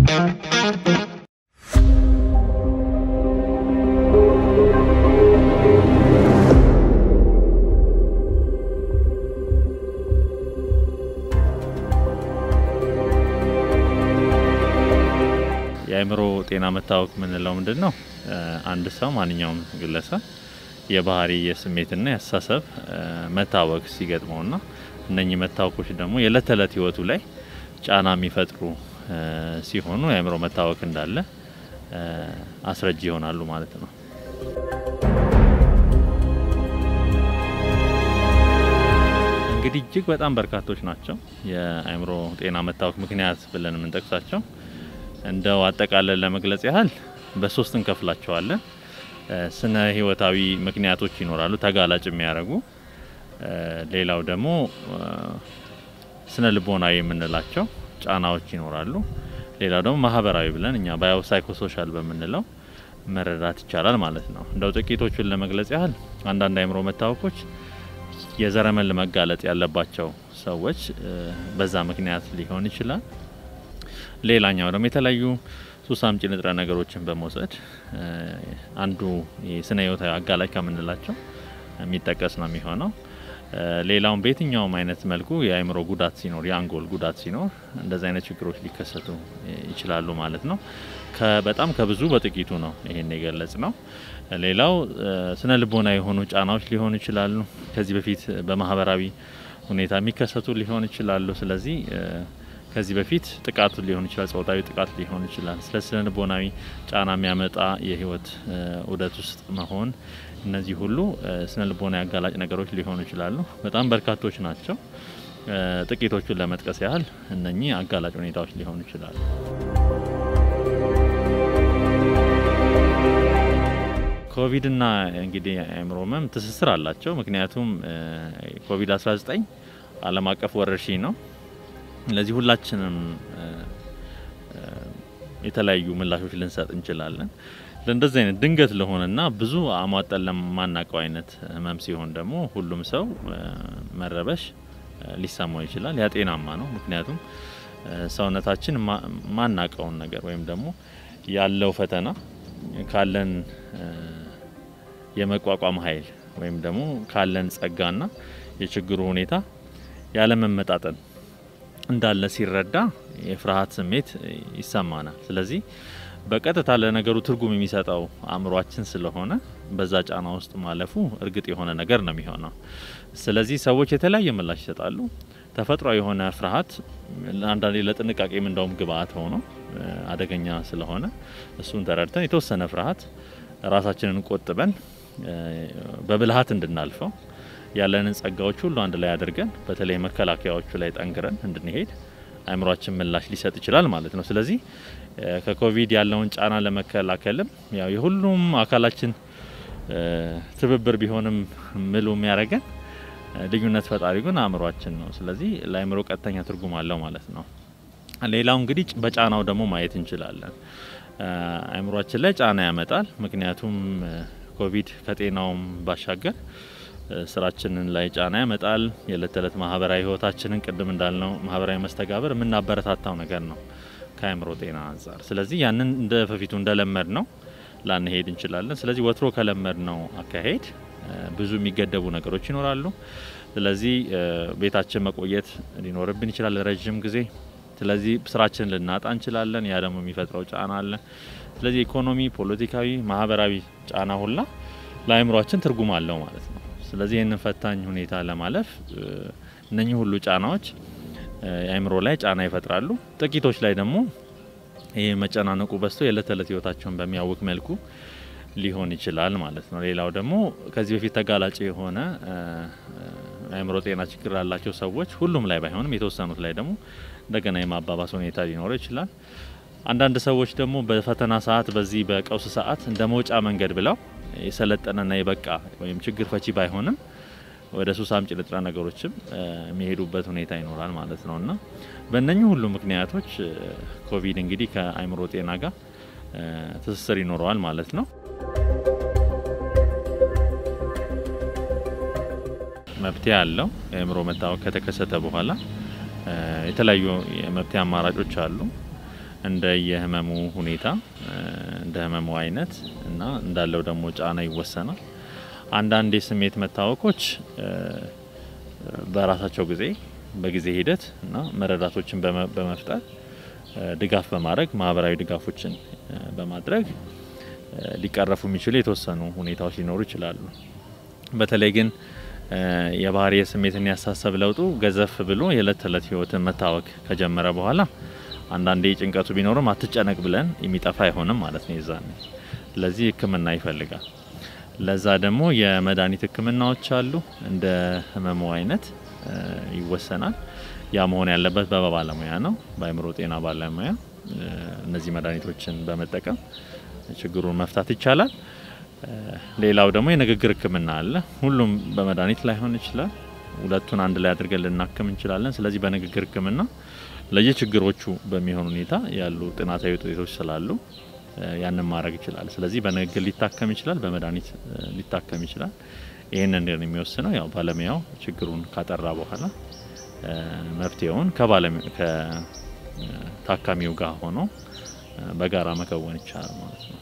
የአእምሮ ጤና መታወክ የምንለው ምንድን ነው? አንድ ሰው ማንኛውም ግለሰብ የባህሪ የስሜትና የአስተሳሰብ መታወክ ሲገጥመውና እነኚህ መታወኮች ደግሞ የዕለት ተዕለት ህይወቱ ላይ ጫና የሚፈጥሩ ሲሆኑ የአእምሮ መታወክ እንዳለ አስረጅ ይሆናሉ ማለት ነው። እንግዲህ እጅግ በጣም በርካቶች ናቸው የአእምሮ ጤና መታወክ ምክንያት ብለን የምንጠቅሳቸው። እንደው አጠቃለን ለመግለጽ ያህል በሶስት እንከፍላቸዋለን። ስነ ህይወታዊ ምክንያቶች ይኖራሉ ተጋላጭ የሚያደርጉ። ሌላው ደግሞ ስነ ልቦናዊ የምንላቸው ጫናዎች ይኖራሉ። ሌላው ደግሞ ማህበራዊ ብለን እኛ ባዮ ሳይኮሶሻል በምንለው መረዳት ይቻላል ማለት ነው። እንደው ጥቂቶቹን ለመግለጽ ያህል አንዳንድ አእምሮ መታወኮች የዘረመል መጋለጥ ያለባቸው ሰዎች በዛ ምክንያት ሊሆን ይችላል። ሌላኛው ደግሞ የተለያዩ ሱስ አምጪ ንጥረ ነገሮችን በመውሰድ አንዱ የስነ ህይወታዊ አጋላጭ ከምንላቸው የሚጠቀስ ነው የሚሆነው። ሌላውም በየትኛውም አይነት መልኩ የአእምሮ ጉዳት ሲኖር፣ የአንጎል ጉዳት ሲኖር እንደዚህ አይነት ችግሮች ሊከሰቱ ይችላሉ ማለት ነው። በጣም ከብዙ በጥቂቱ ነው ይሄን የገለጽ ነው። ሌላው ስነ ልቦና የሆኑ ጫናዎች ሊሆኑ ይችላሉ። ከዚህ በፊት በማህበራዊ ሁኔታ የሚከሰቱ ሊሆን ይችላሉ። ስለዚህ ከዚህ በፊት ጥቃት ሊሆን ይችላል፣ ጾታዊ ጥቃት ሊሆን ይችላል። ስለ ስነ ልቦናዊ ጫና የሚያመጣ የህይወት ውደት ውስጥ መሆን፣ እነዚህ ሁሉ ስነ ልቦናዊ አጋላጭ ነገሮች ሊሆኑ ይችላሉ። በጣም በርካቶች ናቸው። ጥቂቶቹን ለመጥቀስ ያህል እነኚህ አጋላጭ ሁኔታዎች ሊሆኑ ይችላሉ። ኮቪድና እንግዲህ አእምሮ ህመም ትስስር አላቸው። ምክንያቱም ኮቪድ 19 ዓለም አቀፍ ወረርሽኝ ነው። ለዚህ ሁላችንም የተለያዩ ምላሾች ልንሰጥ እንችላለን። ለእንደዚህ አይነት ድንገት ለሆነና ብዙ አሟጠን ለማናውቀው አይነት ህመም ሲሆን ደግሞ ሁሉም ሰው መረበሽ ሊሰማው ይችላል። ያ ጤናማ ነው። ምክንያቱም ሰውነታችን ማናቀውን ነገር ወይም ደግሞ ያለው ፈተና ካለን የመቋቋም ኃይል ወይም ደግሞ ካለን ጸጋና የችግሩ ሁኔታ ያለመመጣጠን እንዳለ ሲረዳ የፍርሃት ስሜት ይሰማናል። ስለዚህ በቀጥታ ለነገሩ ትርጉም የሚሰጠው አእምሯችን ስለሆነ በዛ ጫና ውስጥ ማለፉ እርግጥ የሆነ ነገር ነው የሚሆነው። ስለዚህ ሰዎች የተለያየ ምላሽ ይሰጣሉ። ተፈጥሯዊ የሆነ ፍርሃት አንዳንዴ ለጥንቃቄም እንደውም ግብአት ሆኖ አደገኛ ስለሆነ እሱን ተረድተን የተወሰነ ፍርሃት ራሳችንን ቆጥበን በብልሃት እንድናልፈው ያለንን ጸጋዎች ሁሉ አንድ ላይ አድርገን በተለይ መከላከያዎቹ ላይ ጠንክረን እንድንሄድ አእምሯችን ምላሽ ሊሰጥ ይችላል ማለት ነው። ስለዚህ ከኮቪድ ያለውን ጫና ለመከላከልም ያው የሁሉም አካላችን ትብብር ቢሆንም ምሉ የሚያደርገን ልዩነት ፈጣሪ ግን አእምሯችን ነው። ስለዚህ ለአእምሮ ቀጥተኛ ትርጉም አለው ማለት ነው። ሌላው እንግዲህ በጫናው ደግሞ ማየት እንችላለን። አእምሯችን ላይ ጫና ያመጣል። ምክንያቱም ኮቪድ ከጤናውም ባሻገር ስራችንን ላይ ጫና ያመጣል። የእለት ተዕለት ማህበራዊ ህይወታችንን ቅድም እንዳልነው ማህበራዊ መስተጋብር የምናበረታታው ነገር ነው ከአእምሮ ጤና አንጻር። ስለዚህ ያንን እንደ በፊቱ እንደለመድ ነው ላንሄድ እንችላለን። ስለዚህ ወትሮ ከለመድ ነው አካሄድ ብዙ የሚገደቡ ነገሮች ይኖራሉ። ስለዚህ ቤታችን መቆየት ሊኖርብን ይችላል ረዥም ጊዜ። ስለዚህ ስራችንን ልናጣ እንችላለን። ያ ደግሞ የሚፈጥረው ጫና አለ። ስለዚህ ኢኮኖሚ፣ ፖለቲካዊ፣ ማህበራዊ ጫና ሁላ ለአእምሯችን ትርጉም አለው ማለት ነው። ስለዚህ ይህንን ፈታኝ ሁኔታ ለማለፍ እነኚህ ሁሉ ጫናዎች የአእምሮ ላይ ጫና ይፈጥራሉ። ጥቂቶች ላይ ደግሞ ይህ መጨናነቁ በዝቶ የዕለት ተዕለት ህይወታቸውን በሚያውቅ መልኩ ሊሆን ይችላል ማለት ነው። ሌላው ደግሞ ከዚህ በፊት ተጋላጭ የሆነ አእምሮ ጤና ችግር ላላቸው ሰዎች ሁሉም ላይ ባይሆንም የተወሰኑት ላይ ደግሞ እንደገና የማባባስ ሁኔታ ሊኖረው ይችላል። አንዳንድ ሰዎች ደግሞ በፈተና ሰዓት በዚህ በቀውስ ሰዓት እንደ መውጫ መንገድ ብለው የሰለጠነና የበቃ ወይም ችግር ፈቺ ባይሆንም ወደ ሱስ አምጪ ንጥረ ነገሮችም የሚሄዱበት ሁኔታ ይኖራል ማለት ነው እና በእነኚህ ሁሉ ምክንያቶች ኮቪድ እንግዲህ ከአእምሮ ጤና ጋር ትስስር ይኖረዋል ማለት ነው። መፍትሄ አለው። የአእምሮ መታወክ ከተከሰተ በኋላ የተለያዩ የመፍትሄ አማራጮች አሉ። እንደ የህመሙ ሁኔታ እንደ ህመሙ አይነት እና እንዳለው ደግሞ ጫና ይወሰናል። አንዳንድ የስሜት መታወኮች በራሳቸው ጊዜ በጊዜ ሂደት እና መረዳቶችን በመፍጠር ድጋፍ በማድረግ ማህበራዊ ድጋፎችን በማድረግ ሊቀረፉ የሚችሉ የተወሰኑ ሁኔታዎች ሊኖሩ ይችላሉ። በተለይ ግን የባህሪ የስሜትን ያሳሰብ ለውጡ ገዘፍ ብሎ የእለት ተዕለት ህይወትን መታወክ ከጀመረ በኋላ አንዳንዴ ጭንቀቱ ቢኖርም አትጨነቅ ብለን የሚጠፋ አይሆንም ማለት ነው። ይዛኔ ስለዚህ ሕክምና ይፈልጋል። ለዛ ደግሞ የመድኃኒት ሕክምናዎች አሉ። እንደ ህመሙ አይነት ይወሰናል። ያ መሆን ያለበት በባለሙያ ነው፣ በአእምሮ ጤና ባለሙያ። እነዚህ መድኃኒቶችን በመጠቀም ችግሩን መፍታት ይቻላል። ሌላው ደግሞ የንግግር ሕክምና አለ። ሁሉም በመድኃኒት ላይሆን ይችላል። ሁለቱን አንድ ላይ አድርገን ልናክም እንችላለን። ስለዚህ በንግግር ሕክምና ለየችግሮቹ በሚሆን ሁኔታ ያሉ ጥናታዊ ውጤቶች ስላሉ ያንን ማድረግ ይችላል። ስለዚህ በንግግር ሊታከም ይችላል፣ በመድኃኒት ሊታከም ይችላል። ይህንን የሚወስነው ያው ባለሙያው ችግሩን ካጠራ በኋላ መፍትሄውን ከታካሚው ጋር ሆኖ በጋራ መከወን ይቻላል ማለት ነው።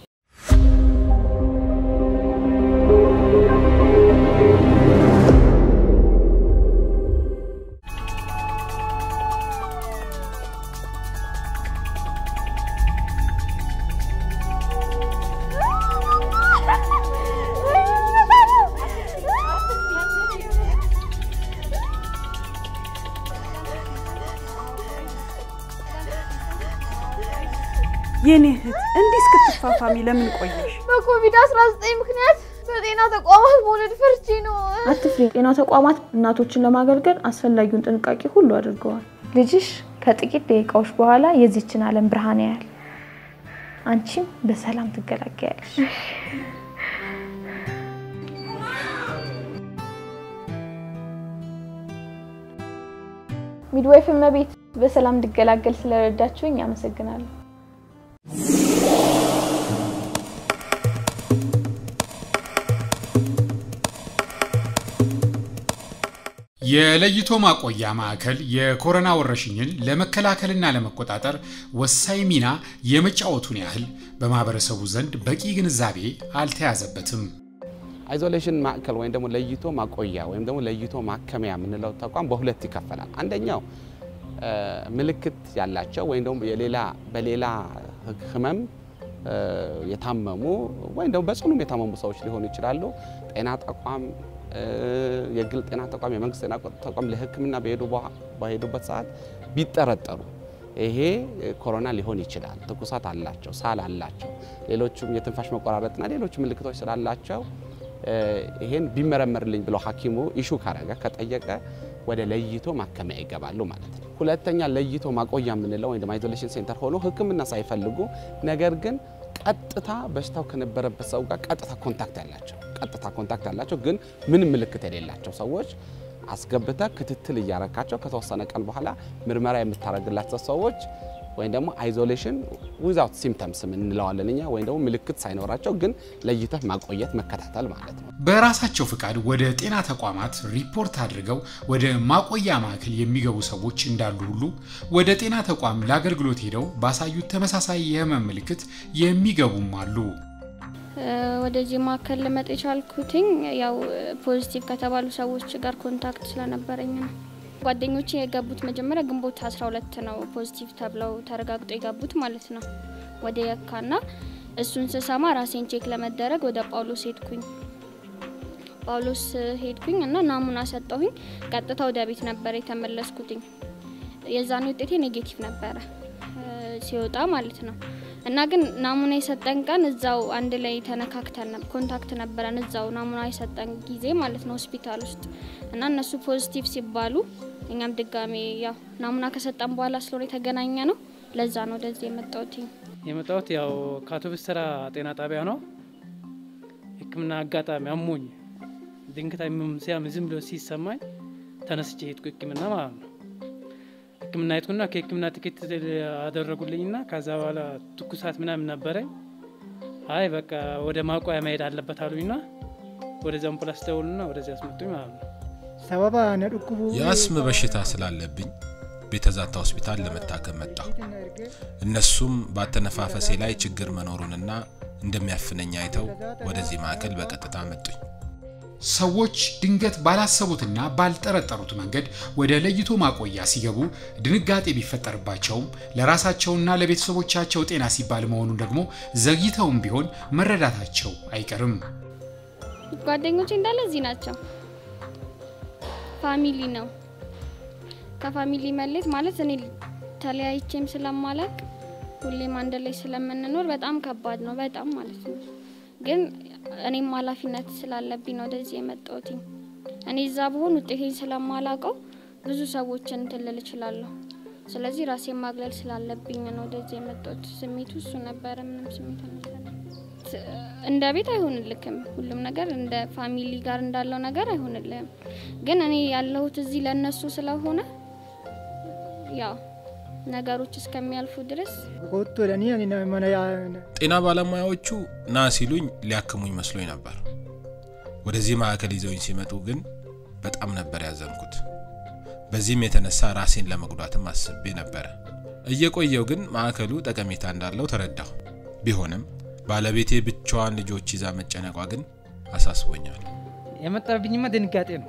የኔ እህት እንዲህ እስክትፋፋሚ ለምን ቆየሽ? በኮቪድ-19 ምክንያት በጤና ተቋማት መውለድ ፈርቼ ነው። አትፍሪ። ጤና ተቋማት እናቶችን ለማገልገል አስፈላጊውን ጥንቃቄ ሁሉ አድርገዋል። ልጅሽ ከጥቂት ደቂቃዎች በኋላ የዚችን ዓለም ብርሃን ያያል። አንቺም በሰላም ትገላገያለሽ። ሚድዋይፍ እመቤት በሰላም እንድገላገል ስለረዳችሁኝ አመሰግናለሁ። የለይቶ ማቆያ ማዕከል የኮሮና ወረርሽኝን ለመከላከልና ለመቆጣጠር ወሳኝ ሚና የመጫወቱን ያህል በማህበረሰቡ ዘንድ በቂ ግንዛቤ አልተያዘበትም። አይዞሌሽን ማዕከል ወይም ደግሞ ለይቶ ማቆያ ወይም ደግሞ ለይቶ ማከሚያ የምንለው ተቋም በሁለት ይከፈላል። አንደኛው ምልክት ያላቸው ወይም ደግሞ የሌላ በሌላ ህመም የታመሙ ወይም ደግሞ በጽኑም የታመሙ ሰዎች ሊሆኑ ይችላሉ። ጤና ተቋም የግል ጤና ተቋም፣ የመንግስት ጤና ተቋም ለሕክምና በሄዱበት ሰዓት ቢጠረጠሩ ይሄ ኮሮና ሊሆን ይችላል፣ ትኩሳት አላቸው፣ ሳል አላቸው፣ ሌሎችም የትንፋሽ መቆራረጥና ሌሎች ምልክቶች ስላላቸው ይሄን ቢመረመርልኝ ብለው ሐኪሙ ኢሹ ካረገ ከጠየቀ ወደ ለይቶ ማከሚያ ይገባሉ ማለት ነው። ሁለተኛ ለይቶ ማቆያ የምንለው ወይም አይዞሌሽን ሴንተር ሆኖ ሕክምና ሳይፈልጉ ነገር ግን ቀጥታ በሽታው ከነበረበት ሰው ጋር ቀጥታ ኮንታክት ያላቸው ቀጥታ ኮንታክት ያላቸው ግን ምንም ምልክት የሌላቸው ሰዎች አስገብተ ክትትል እያረካቸው ከተወሰነ ቀን በኋላ ምርመራ የምታደርግላቸው ሰዎች ወይም ደግሞ አይዞሌሽን ዊዛውት ሲምፕተምስ እንለዋለን እኛ ወይም ደግሞ ምልክት ሳይኖራቸው ግን ለይተህ ማቆየት መከታተል ማለት ነው። በራሳቸው ፍቃድ ወደ ጤና ተቋማት ሪፖርት አድርገው ወደ ማቆያ ማዕከል የሚገቡ ሰዎች እንዳሉ ሁሉ ወደ ጤና ተቋም ለአገልግሎት ሄደው ባሳዩት ተመሳሳይ የህመም ምልክት የሚገቡም አሉ። ወደዚህ ማዕከል ልመጣ የቻልኩትኝ ያው ፖዚቲቭ ከተባሉ ሰዎች ጋር ኮንታክት ስለነበረኝ ነው። ጓደኞቼ የገቡት መጀመሪያ ግንቦት 12 ነው ፖዚቲቭ ተብለው ተረጋግጦ የገቡት ማለት ነው ወደ የካና እሱን ስሰማ ራሴን ቼክ ለመደረግ ወደ ጳውሎስ ሄድኩኝ። ጳውሎስ ሄድኩኝ እና ናሙና ሰጠሁኝ። ቀጥታ ወደ ቤት ነበረ የተመለስኩትኝ። የዛኔ ውጤቴ ኔጌቲቭ ነበረ ሲወጣ ማለት ነው። እና ግን ናሙና የሰጠን ቀን እዛው አንድ ላይ ተነካክተን ኮንታክት ነበረን እዛው ናሙና የሰጠን ጊዜ ማለት ነው ሆስፒታል ውስጥ እና እነሱ ፖዚቲቭ ሲባሉ እኛም ድጋሜ ያው ናሙና ከሰጠን በኋላ ስለሆነ የተገናኘ ነው። ለዛ ነው ወደዚህ የመጣሁት። የመጣሁት ያው ከአውቶቡስ ተራ ጤና ጣቢያ ነው። ሕክምና አጋጣሚ አሞኝ ድንገት ሲያም ዝም ብሎ ሲሰማኝ ተነስቼ ሄድኩ ሕክምና ማለት ነው። ሕክምና ሄድኩና ከሕክምና ትኬት አደረጉልኝና ከዛ በኋላ ትኩሳት ምናምን ነበረኝ። አይ በቃ ወደ ማቆያ መሄድ አለበት አሉኝና ወደዚ አምቡላንስ ደውሉና ወደዚህ አስመጡኝ ማለት ነው። ሰበባ ነድኩቡ የአስም በሽታ ስላለብኝ ቤተዛታ ሆስፒታል ለመታከም መጣሁ። እነሱም በአተነፋፈሴ ላይ ችግር መኖሩንና እንደሚያፍነኝ አይተው ወደዚህ ማዕከል በቀጥታ መጡኝ። ሰዎች ድንገት ባላሰቡትና ባልጠረጠሩት መንገድ ወደ ለይቶ ማቆያ ሲገቡ ድንጋጤ ቢፈጠርባቸውም ለራሳቸውና ለቤተሰቦቻቸው ጤና ሲባል መሆኑን ደግሞ ዘግይተውም ቢሆን መረዳታቸው አይቀርም። ጓደኞቼ እንዳለ እዚህ ናቸው። ፋሚሊ ነው። ከፋሚሊ መሌት ማለት እኔ ተለያይቼም ስለማላቅ ሁሌም አንድ ላይ ስለምንኖር በጣም ከባድ ነው። በጣም ማለት ነው። ግን እኔም ኃላፊነት ስላለብኝ ነው ወደዚህ የመጣሁት። እኔ እዛ ብሆን ውጤቴን ስለማላቀው ብዙ ሰዎችን እንትን ልል እችላለሁ። ስለዚህ ራሴን ማግለል ስላለብኝ ነው ወደዚህ የመጣሁት። ስሜቱ እሱ ነበረ። ምንም ስሜት አልነበረም። እንደ ቤት አይሆንልክም። ሁሉም ነገር እንደ ፋሚሊ ጋር እንዳለው ነገር አይሆንልህም። ግን እኔ ያለሁት እዚህ ለእነሱ ስለሆነ ያው ነገሮች እስከሚያልፉ ድረስ ጤና ባለሙያዎቹ ና ሲሉኝ ሊያክሙኝ መስሎኝ ነበር። ወደዚህ ማዕከል ይዘውኝ ሲመጡ ግን በጣም ነበር ያዘንኩት። በዚህም የተነሳ ራሴን ለመጉዳትም አስቤ ነበረ። እየቆየው ግን ማዕከሉ ጠቀሜታ እንዳለው ተረዳሁ። ቢሆንም ባለቤቴ ብቻዋን ልጆች ይዛ መጨነቋ ግን አሳስቦኛል። የመጣብኝማ ድንጋጤ ነው።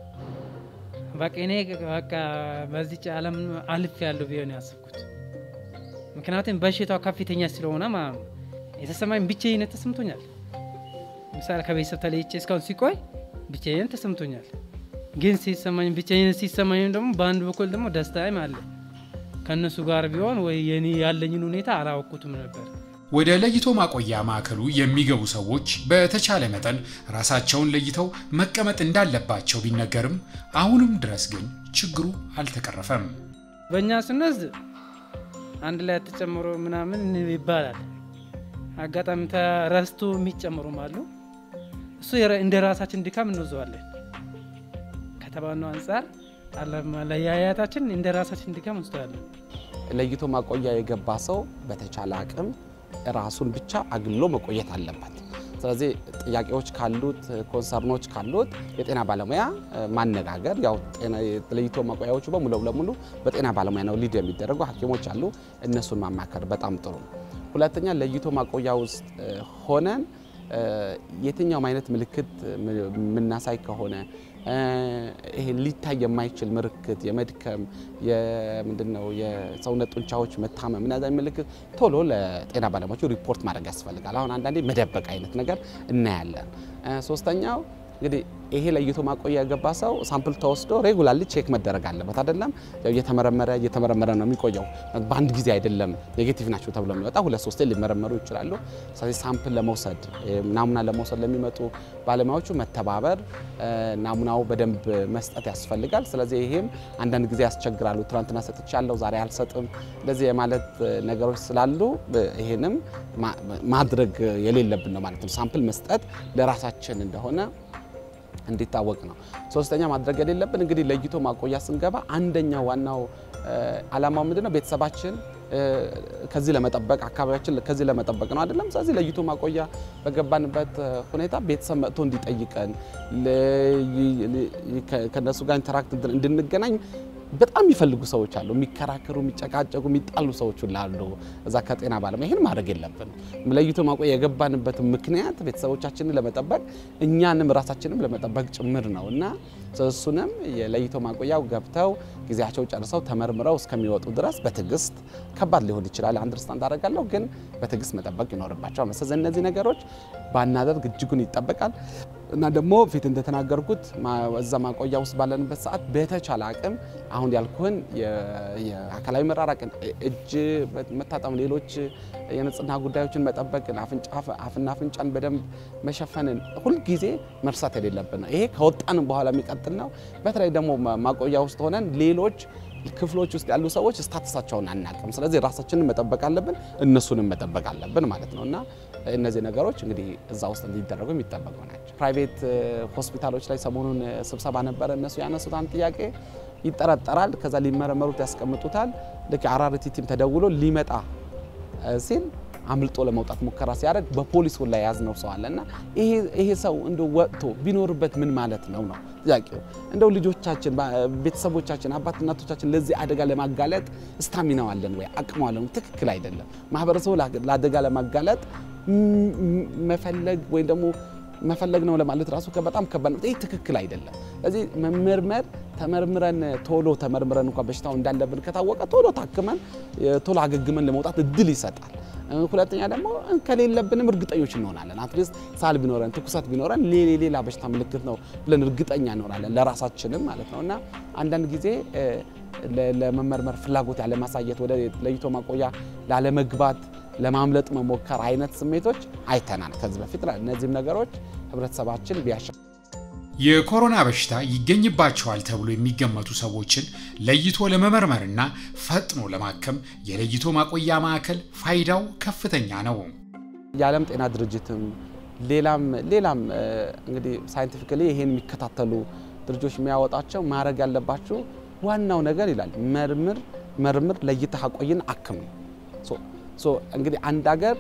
በቃ እኔ በቃ በዚች ዓለም አልፍ ያለው ቢሆን ያስብኩት። ምክንያቱም በሽታው ከፍተኛ ስለሆነ ማለት ነው። የተሰማኝ ብቻዬነት ተሰምቶኛል። ምሳሌ ከቤተሰብ ተለይቼ እስካሁን ሲቆይ ብቻዬን ተሰምቶኛል። ግን ሲሰማኝ ብቻዬነት ሲሰማኝ ደግሞ በአንድ በኩል ደግሞ ደስታም አለ። ከእነሱ ጋር ቢሆን ወይ የኔ ያለኝን ሁኔታ አላወቅኩትም ነበር። ወደ ለይቶ ማቆያ ማዕከሉ የሚገቡ ሰዎች በተቻለ መጠን ራሳቸውን ለይተው መቀመጥ እንዳለባቸው ቢነገርም አሁንም ድረስ ግን ችግሩ አልተቀረፈም። በእኛ ስንወስድ አንድ ላይ ተጨምሮ ምናምን ይባላል። አጋጣሚ ተረስቶ የሚጨምሩም አሉ። እሱ እንደ ራሳችን ድካም እንወዘዋለን። ከተባነው አንጻር አለመለያየታችን እንደ ራሳችን ድካም እንወስደዋለን። ለይቶ ማቆያ የገባ ሰው በተቻለ አቅም ራሱን ብቻ አግሎ መቆየት አለበት። ስለዚህ ጥያቄዎች ካሉት ኮንሰርኖች ካሉት የጤና ባለሙያ ማነጋገር፣ ያው ለይቶ ማቆያዎቹ በሙሉ ለሙሉ በጤና ባለሙያ ነው ሊድ የሚደረጉ ሐኪሞች አሉ። እነሱን ማማከር በጣም ጥሩ ነው። ሁለተኛ ለይቶ ማቆያ ውስጥ ሆነን የትኛውም አይነት ምልክት የምናሳይ ከሆነ ይሄ ሊታይ የማይችል ምልክት የመድከም የምንድነው የሰውነት ጡንቻዎች መታመም እነዚ ምልክት ቶሎ ለጤና ባለሙያዎቹ ሪፖርት ማድረግ ያስፈልጋል። አሁን አንዳንዴ መደበቅ አይነት ነገር እናያለን። ሶስተኛው እንግዲህ ይሄ ለይቶ ማቆያ የገባ ሰው ሳምፕል ተወስዶ ሬጉላርሊ ቼክ መደረግ አለበት። አይደለም እየተመረመረ እየተመረመረ ነው የሚቆየው። በአንድ ጊዜ አይደለም ኔጌቲቭ ናቸው ተብሎ የሚወጣ ሁለት ሶስቴ ሊመረመሩ ይችላሉ። ስለዚህ ሳምፕል ለመውሰድ ናሙና ለመውሰድ ለሚመጡ ባለሙያዎቹ መተባበር፣ ናሙናው በደንብ መስጠት ያስፈልጋል። ስለዚህ ይሄም አንዳንድ ጊዜ ያስቸግራሉ። ትናንትና ሰጥቻለሁ ዛሬ አልሰጥም እንደዚህ የማለት ነገሮች ስላሉ ይሄንም ማድረግ የሌለብን ነው ማለት ነው። ሳምፕል መስጠት ለራሳችን እንደሆነ እንዲታወቅ ነው። ሶስተኛ ማድረግ የሌለብን እንግዲህ ለይቶ ማቆያ ስንገባ አንደኛው ዋናው ዓላማው ምንድነው? ቤተሰባችን ከዚህ ለመጠበቅ አካባቢያችን ከዚህ ለመጠበቅ ነው አይደለም። ስለዚህ ለይቶ ማቆያ በገባንበት ሁኔታ ቤተሰብ መጥቶ እንዲጠይቀን ከነሱ ጋር ኢንተራክት እንድንገናኝ በጣም የሚፈልጉ ሰዎች አሉ። የሚከራከሩ፣ የሚጨቃጨቁ፣ የሚጣሉ ሰዎች አሉ እዛ ከጤና ባለሙያ። ይህን ማድረግ የለብንም። ለይቶ ማቆያ የገባንበት ምክንያት ቤተሰቦቻችንን ለመጠበቅ እኛንም ራሳችንም ለመጠበቅ ጭምር ነው እና እሱንም የለይቶ ማቆያው ገብተው ጊዜያቸው ጨርሰው ተመርምረው እስከሚወጡ ድረስ በትዕግስት ከባድ ሊሆን ይችላል፣ አንደርስታንድ አደርጋለሁ፣ ግን በትዕግስት መጠበቅ ይኖርባቸዋል። ስለዚህ እነዚህ ነገሮች ባናደርግ እጅጉን ይጠበቃል እና ደግሞ ፊት እንደተናገርኩት እዛ ማቆያ ውስጥ ባለንበት ሰዓት በተቻለ አቅም አሁን ያልኩህን የአካላዊ መራራቅን፣ እጅ መታጠም፣ ሌሎች የንጽህና ጉዳዮችን መጠበቅን፣ አፍና አፍንጫን በደንብ መሸፈንን ሁልጊዜ መርሳት የሌለብን ነው። ይሄ ከወጣንም በኋላ የሚቀጥል ነው። በተለይ ደግሞ ማቆያ ውስጥ ሆነን ሌሎች ክፍሎች ውስጥ ያሉ ሰዎች ስታተሳቸውን አናቅም። ስለዚህ ራሳችንን መጠበቅ አለብን፣ እነሱንም መጠበቅ አለብን ማለት ነው እና እነዚህ ነገሮች እንግዲህ እዛ ውስጥ እንዲደረጉ የሚጠበቁ ናቸው። ፕራይቬት ሆስፒታሎች ላይ ሰሞኑን ስብሰባ ነበረ። እነሱ ያነሱት አንድ ጥያቄ ይጠረጠራል፣ ከዛ ሊመረመሩት ያስቀምጡታል። ልክ አራርቲ ቲም ተደውሎ ሊመጣ ሲል አምልጦ ለመውጣት ሙከራ ሲያደርግ በፖሊስ ላይ ያዝነው ሰው አለ እና ይሄ ሰው እንደ ወጥቶ ቢኖርበት ምን ማለት ነው ነው ጥያቄው። እንደው ልጆቻችን፣ ቤተሰቦቻችን፣ አባት እናቶቻችን ለዚህ አደጋ ለማጋለጥ ስታሚናው አለን ወይ አቅሙ አለን? ትክክል አይደለም። ማህበረሰቡ ለአደጋ ለማጋለጥ መፈለግ ወይም ደግሞ መፈለግ ነው ለማለት ራሱ በጣም ከባድ ነው። ይህ ትክክል አይደለም። ስለዚህ መመርመር ተመርምረን ቶሎ ተመርምረን እንኳን በሽታው እንዳለብን ከታወቀ ቶሎ ታክመን ቶሎ አገግመን ለመውጣት እድል ይሰጣል። ሁለተኛ ደግሞ ከሌለብንም እርግጠኞች እንሆናለን። አትሊስት ሳል ቢኖረን ትኩሳት ቢኖረን ሌላ በሽታ ምልክት ነው ብለን እርግጠኛ እንሆናለን ለራሳችንም ማለት ነው እና አንዳንድ ጊዜ ለመመርመር ፍላጎት ያለማሳየት ወደ ለይቶ ማቆያ ላለመግባት ለማምለጥ መሞከር አይነት ስሜቶች አይተናል ከዚህ በፊት። እነዚህም ነገሮች ህብረተሰባችን ቢያሻ የኮሮና በሽታ ይገኝባቸዋል ተብሎ የሚገመቱ ሰዎችን ለይቶ ለመመርመርና ፈጥኖ ለማከም የለይቶ ማቆያ ማዕከል ፋይዳው ከፍተኛ ነው። የዓለም ጤና ድርጅትም ሌላም ሌላም እንግዲህ ሳይንቲፊካሊ ይሄን የሚከታተሉ ድርጅቶች የሚያወጣቸው ማድረግ ያለባችሁ ዋናው ነገር ይላል መርምር መርምር ለይተህ አቆይን አክም ነው። ሶ እንግዲህ አንድ ሀገር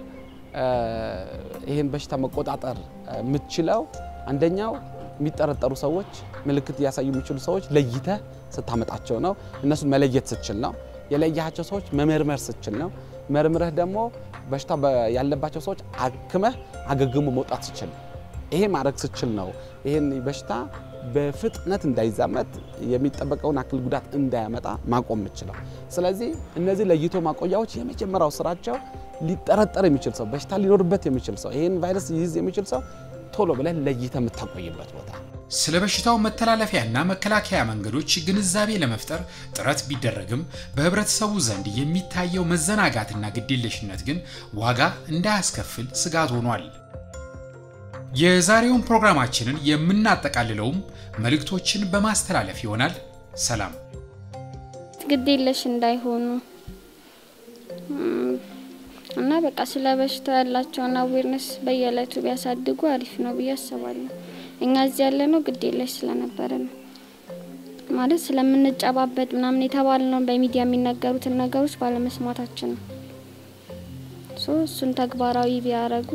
ይህን በሽታ መቆጣጠር የምትችለው አንደኛው የሚጠረጠሩ ሰዎች ምልክት ሊያሳዩ የሚችሉ ሰዎች ለይተህ ስታመጣቸው ነው። እነሱን መለየት ስትችል ነው። የለያቸው ሰዎች መመርመር ስትችል ነው። መርምረህ ደግሞ በሽታ ያለባቸው ሰዎች አክመህ አገግሞ መውጣት ስትችል ነው። ይሄ ማድረግ ስትችል ነው ይህን በሽታ በፍጥነት እንዳይዛመት የሚጠበቀውን አክል ጉዳት እንዳያመጣ ማቆም የምችለው። ስለዚህ እነዚህ ለይቶ ማቆያዎች የመጀመሪያው ስራቸው ሊጠረጠር የሚችል ሰው በሽታ ሊኖርበት የሚችል ሰው ይህን ቫይረስ ይይዝ የሚችል ሰው ቶሎ ብለን ለይተ የምታቆይበት ቦታ። ስለ በሽታው መተላለፊያና መከላከያ መንገዶች ግንዛቤ ለመፍጠር ጥረት ቢደረግም በህብረተሰቡ ዘንድ የሚታየው መዘናጋትና ግዴለሽነት ግን ዋጋ እንዳያስከፍል ስጋት ሆኗል። የዛሬውን ፕሮግራማችንን የምናጠቃልለውም መልእክቶችን በማስተላለፍ ይሆናል። ሰላም። ግዴለሽ እንዳይሆኑ እና በቃ ስለ በሽታው ያላቸውን አዌርነስ በየዕለቱ ቢያሳድጉ አሪፍ ነው ብዬ አስባለሁ። እኛ እዚህ ያለ ነው ግዴለሽ ስለነበረ ነው ማለት ስለምንጨባበጥ ምናምን የተባልነውን በሚዲያ የሚነገሩትን ነገሮች ባለመስማታችን ነው። እሱን ተግባራዊ ቢያደርጉ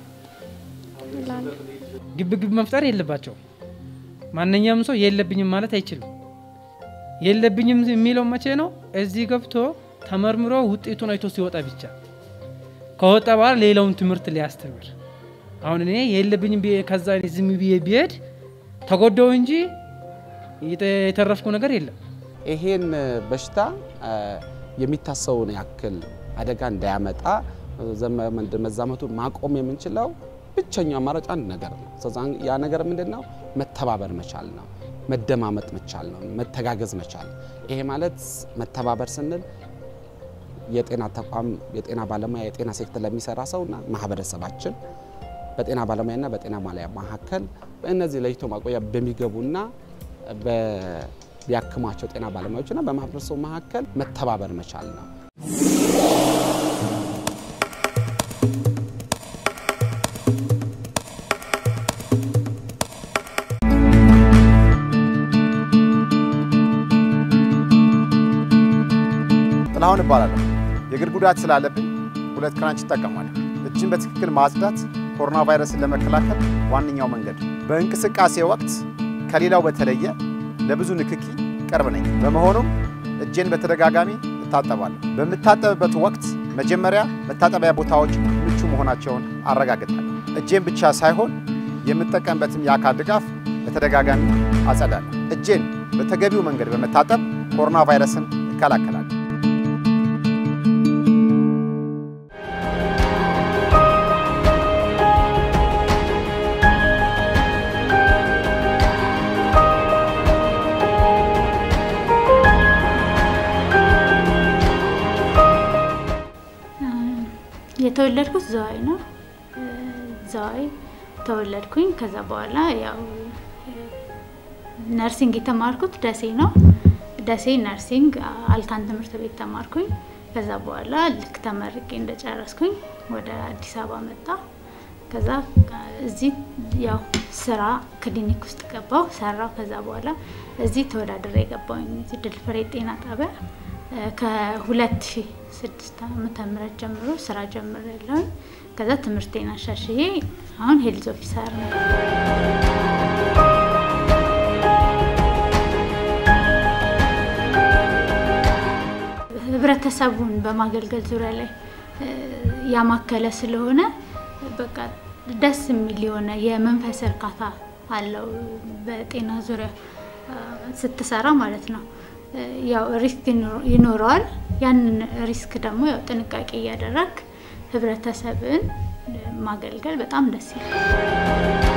ግብ ግብ መፍጠር የለባቸው። ማንኛውም ሰው የለብኝም ማለት አይችልም። የለብኝም የሚለው መቼ ነው? እዚህ ገብቶ ተመርምሮ ውጤቱን አይቶ ሲወጣ ብቻ ከወጣ በኋላ ሌላውን ትምህርት ሊያስተምር። አሁን እኔ የለብኝም ከዛ ዝም ብዬ ቢሄድ ተጎዳው እንጂ የተረፍኩ ነገር የለም። ይሄን በሽታ የሚታሰውን ያክል አደጋ እንዳያመጣ መዛመቱን ማቆም የምንችለው ብቸኛው አማራጭ አንድ ነገር ነው። ያ ነገር ምንድን ነው? መተባበር መቻል ነው። መደማመጥ መቻል ነው። መተጋገዝ መቻል። ይሄ ማለት መተባበር ስንል የጤና ተቋም የጤና ባለሙያ የጤና ሴክተር ለሚሰራ ሰውና ማህበረሰባችን በጤና ባለሙያና በጤና ማለያ መካከል በእነዚህ ለይቶ ማቆያ በሚገቡና ቢያክሟቸው ጤና ባለሙያዎችና በማህበረሰቡ መካከል መተባበር መቻል ነው። ጥላሁን እባላለሁ። የእግር ጉዳት ስላለብኝ ሁለት ክራንች እጠቀማለሁ። እጅን በትክክል ማጽዳት ኮሮና ቫይረስን ለመከላከል ዋነኛው መንገድ። በእንቅስቃሴ ወቅት ከሌላው በተለየ ለብዙ ንክኪ ቅርብ ነኝ። በመሆኑም እጄን በተደጋጋሚ እታጠባለሁ። በምታጠብበት ወቅት መጀመሪያ መታጠቢያ ቦታዎች ምቹ መሆናቸውን አረጋግጣለሁ። እጄን ብቻ ሳይሆን የምጠቀምበትም የአካል ድጋፍ በተደጋጋሚ አጸዳለሁ። እጄን በተገቢው መንገድ በመታጠብ ኮሮና ቫይረስን እከላከላለሁ። የተወለድኩት ዘዋይ ነው። ዘዋይ ተወለድኩኝ። ከዛ በኋላ ያው ነርሲንግ የተማርኩት ደሴ ነው። ደሴ ነርሲንግ አልታን ትምህርት ቤት ተማርኩኝ። ከዛ በኋላ ልክ ተመርቄ እንደጨረስኩኝ ወደ አዲስ አበባ መጣ። ከዛ እዚህ ያው ስራ ክሊኒክ ውስጥ ገባው ሰራው። ከዛ በኋላ እዚህ ተወዳድሬ የገባሁኝ እዚህ ድል ፍሬ ጤና ጣቢያ ከ2006 ዓመተ ምህረት ጀምሮ ስራ ጀምሬያለሁ። ከዛ ትምህርቴን አሻሽዬ አሁን ሄልዝ ኦፊሰር ነው። ህብረተሰቡን በማገልገል ዙሪያ ላይ ያማከለ ስለሆነ በቃ ደስ የሚል የሆነ የመንፈስ እርካታ አለው። በጤና ዙሪያ ስትሰራ ማለት ነው። ያው ሪስክ ይኖረዋል። ያንን ሪስክ ደግሞ ያው ጥንቃቄ እያደረግ ህብረተሰብን ማገልገል በጣም ደስ ይላል።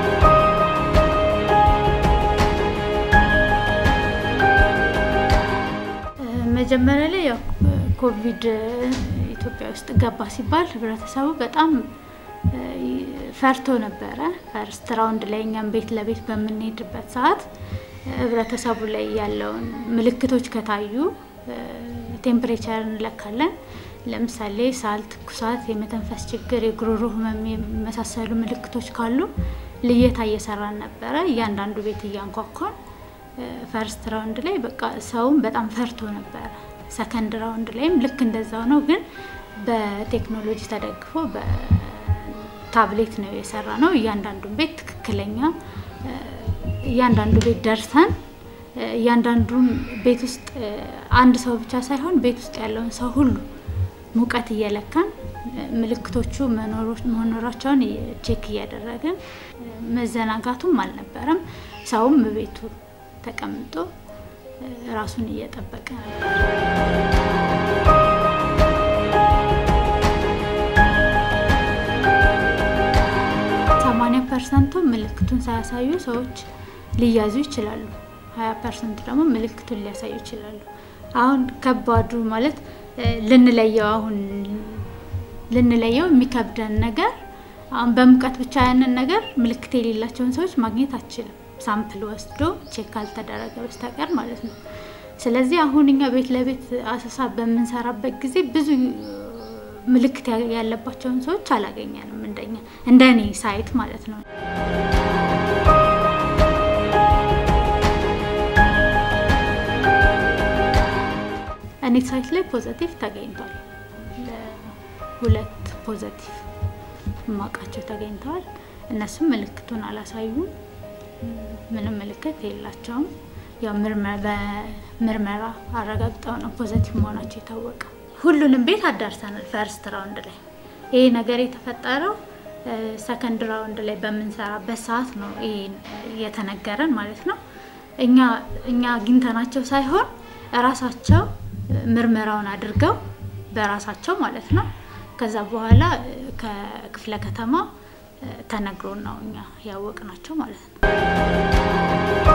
መጀመሪያ ላይ ያው ኮቪድ ኢትዮጵያ ውስጥ ገባ ሲባል ህብረተሰቡ በጣም ፈርቶ ነበረ። ፈርስት ራውንድ ላይ እኛም ቤት ለቤት በምንሄድበት ሰዓት ህብረተሰቡ ላይ ያለውን ምልክቶች ከታዩ ቴምፕሬቸር እንለካለን። ለምሳሌ ሳል፣ ትኩሳት፣ የመተንፈስ ችግር፣ የጉሮሮ ህመም የመሳሰሉ ምልክቶች ካሉ ልየታ እየሰራን ነበረ። እያንዳንዱ ቤት እያንኳኳን ፈርስት ራውንድ ላይ በቃ ሰውም በጣም ፈርቶ ነበረ። ሰከንድ ራውንድ ላይም ልክ እንደዛው ነው፣ ግን በቴክኖሎጂ ተደግፎ በታብሌት ነው የሰራ ነው። እያንዳንዱን ቤት ትክክለኛ እያንዳንዱ ቤት ደርሰን እያንዳንዱም ቤት ውስጥ አንድ ሰው ብቻ ሳይሆን ቤት ውስጥ ያለውን ሰው ሁሉ ሙቀት እየለካን ምልክቶቹ መኖራቸውን ቼክ እያደረግን መዘናጋቱም አልነበረም። ሰውም ቤቱ ተቀምጦ ራሱን እየጠበቀ ነበር። ሰማንያ ፐርሰንቱ ምልክቱን ሳያሳዩ ሰዎች ሊያዙ ይችላሉ። ሀያ ፐርሰንት ደግሞ ምልክቱን ሊያሳዩ ይችላሉ። አሁን ከባዱ ማለት ልንለየው አሁን ልንለየው የሚከብደን ነገር አሁን በሙቀት ብቻ ያንን ነገር ምልክት የሌላቸውን ሰዎች ማግኘት አችልም፣ ሳምፕል ወስዶ ቼክ ካልተደረገ በስተቀር ማለት ነው። ስለዚህ አሁን እኛ ቤት ለቤት አሰሳ በምንሰራበት ጊዜ ብዙ ምልክት ያለባቸውን ሰዎች አላገኘንም፣ እንደኛ እንደ እኔ ሳይት ማለት ነው። እኔ ሳይት ላይ ፖዘቲቭ ተገኝቷል። ሁለት ፖዘቲቭ ማቃቸው ተገኝተዋል። እነሱም ምልክቱን አላሳዩም። ምንም ምልክት የላቸውም። ያው በምርመራ አረጋግጠው ነው ፖዘቲቭ መሆናቸው የታወቀው። ሁሉንም ቤት አዳርሰናል። ፈርስት ራውንድ ላይ ይሄ ነገር የተፈጠረው ሰከንድ ራውንድ ላይ በምንሰራበት ሰዓት ነው ይሄ የተነገረን ማለት ነው። እኛ እኛ አግኝተናቸው ሳይሆን እራሳቸው ምርመራውን አድርገው በራሳቸው ማለት ነው። ከዛ በኋላ ከክፍለ ከተማ ተነግሮን ነው እኛ ያወቅናቸው ማለት ነው።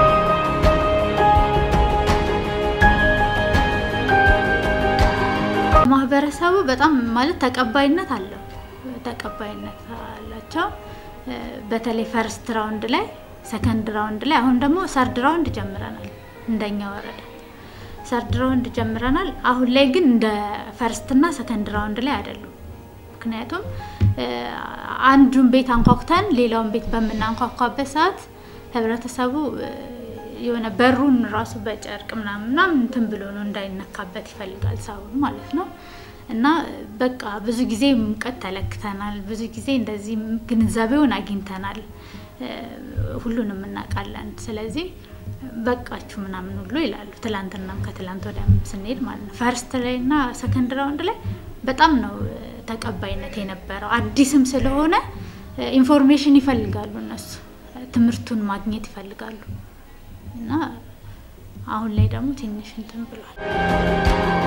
ማህበረሰቡ በጣም ማለት ተቀባይነት አለው ተቀባይነት አላቸው። በተለይ ፈርስት ራውንድ ላይ ሰከንድ ራውንድ ላይ አሁን ደግሞ ሰርድ ራውንድ ጀምረናል እንደኛ ወረዳ ሰርድ ራውንድ ጀምረናል። አሁን ላይ ግን እንደ ፈርስት እና ሰከንድ ራውንድ ላይ አይደሉም። ምክንያቱም አንዱን ቤት አንኳኩተን ሌላውን ቤት በምናንኳኳበት ሰዓት ህብረተሰቡ የሆነ በሩን ራሱ በጨርቅ ምናምን ምናምን እንትን ብሎ ነው እንዳይነካበት ይፈልጋል ሰው ማለት ነው። እና በቃ ብዙ ጊዜ ሙቀት ተለክተናል። ብዙ ጊዜ እንደዚህ ግንዛቤውን አግኝተናል። ሁሉንም እናውቃለን። ስለዚህ በቃችሁ ምናምን ሁሉ ይላሉ። ትላንትናም ከትላንት ወዲያም ስንሄድ ማለት ነው። ፈርስት ላይ እና ሰከንድ ራውንድ ላይ በጣም ነው ተቀባይነት የነበረው። አዲስም ስለሆነ ኢንፎርሜሽን ይፈልጋሉ እነሱ ትምህርቱን ማግኘት ይፈልጋሉ እና አሁን ላይ ደግሞ ትንሽ እንትን ብሏል።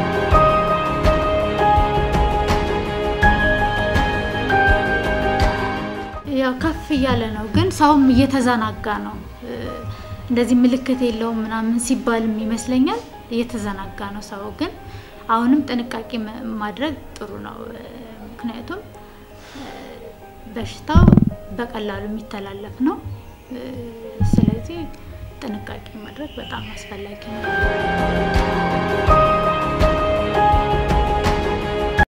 ያው ከፍ እያለ ነው፣ ግን ሰውም እየተዘናጋ ነው። እንደዚህ ምልክት የለውም ምናምን ሲባልም ይመስለኛል እየተዘናጋ ነው ሰው። ግን አሁንም ጥንቃቄ ማድረግ ጥሩ ነው። ምክንያቱም በሽታው በቀላሉ የሚተላለፍ ነው። ስለዚህ ጥንቃቄ ማድረግ በጣም አስፈላጊ ነው።